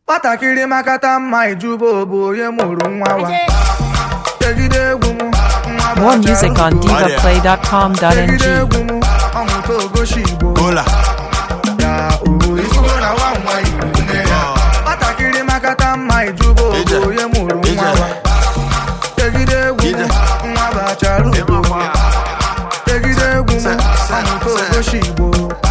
nwatakịrị makata mma ijuba bụ onye mụrụ nwa wa tegide egwu m nwa More bachara music on ugo. tegide divaplay.com.ng. egwu m ọmụta ogoshi igbo Hola. ya o ifugo na nwa nwa igbo nne ya nwatakịrị makata mma ijuba Ije. bụ onye mụrụ nwa Ije. wa tegide egwu m Ije. nwa bachara ugo tegide egwu m ọmụta ogoshi igbo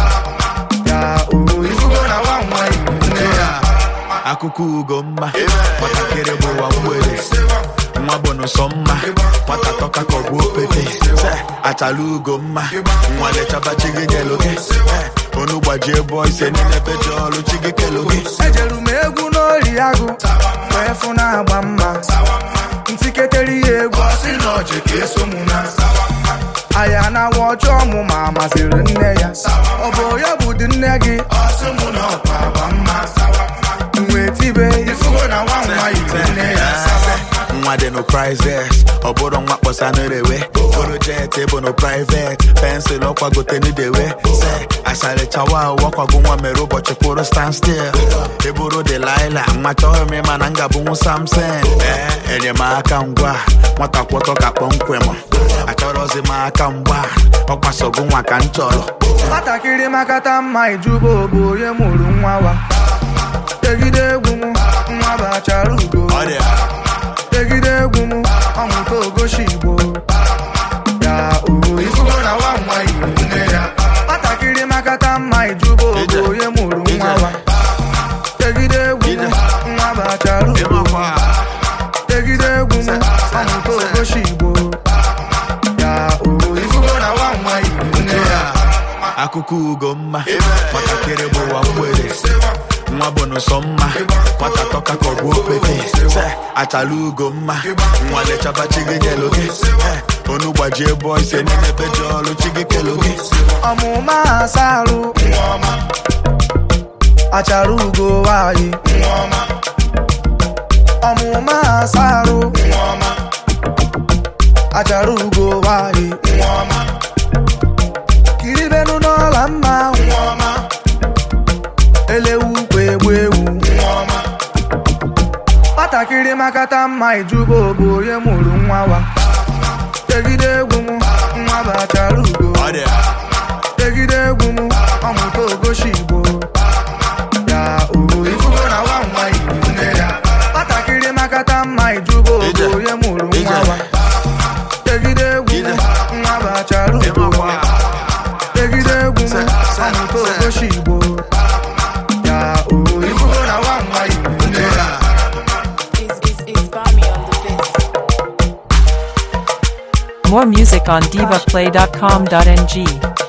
ya o ifugo na nwa nwa igbo nne ya akụkọ ugo mma nwatakịrị bụ ụwa mgbede nwa bụ n'ụsọ mma nwata tọka ka ọ bụ opete Se, achala ugo mma nwa lechaba chi gị keloge onu gbajie bọ ise niile peji ọrụ chi gị keloge ejeru m egwu n'ori agụ wee fụ na-agba mma ntiketere ya egwu ọsị na ọjị ka eso mụ na aya na awa ọjọọ mụ ma masịrị nne ya ọ bụ ya bụ dị nne gị ọsị mụ na ọkwa agba mma wee tibe ifugo na nwa nwa yiri nne ya nwa dị no prizes ọ bụrụ nwa kpọsa n'erewe bụrụ jet bụ no privet pensụl ọkwagote n'idewe se asarịchawa wakwago nwa mere ụbọchị kwụrụ stand still ịbụrụ delaila nwa chọghị m ịma na m ga-abụnwu samson ee enyemaka ngwa nwata kwọtọ ka kpọmkwem achọrọzi m aka mgba ọkwasogo nwa ka m chọrọ nwatakịrị makata mma ijuba bụ onye mụrụ nwa wa tegide egwu m nwa bachara ugo Ọ dị tegide egwu m ọmụta ogoshi igbo ya o ifugo na nwa nwa igbo nne ya nwatakịrị makata mma ijuba bụ Ije. onye mụrụ nwa Ije. wa tegide egwu m Ije. nwa bachara ugo ịmakwa tegide egwu m ọmụta ogoshi igbo ya o ifugo na nwa nwa igbo nne ya akụkọ ugo mma nwatakịrị bụ ụwa mgbede nwa bụ n'ụsọ mma nwata tọka ka ọ bụ opete Se, achala ugo mma nwa lechaba chi gị keloge Eh, onu gbajie bọ ise niile peji ọrụ chi gị keloge ọmụma asarụ achara ugo nwanyị ọmụma asarụ achara ugo nwanyị kiribenu n'ọla mma elewu kwa egbu ewu nwatakịrị makata mma ijuba bụ onye mụrụ nwa wa tegide egwu m nwa bachara ugo Ọ dị tegide egwu m ọmụta ogoshi igbo ya o ifugo na nwa nwa igbo nne ya nwatakịrị makata mma ijuba bụ Ije. onye mụrụ nwa Ije. wa tegide egwu m Ije. nwa bachara ugo ịmakwa tegide egwu m Se- se- ọmụta se. ogoshi igbo ya o ifugo na nwa nwa igbo nne ya It's, it's, it's Bami on the beat. More music on divaplay.com.ng.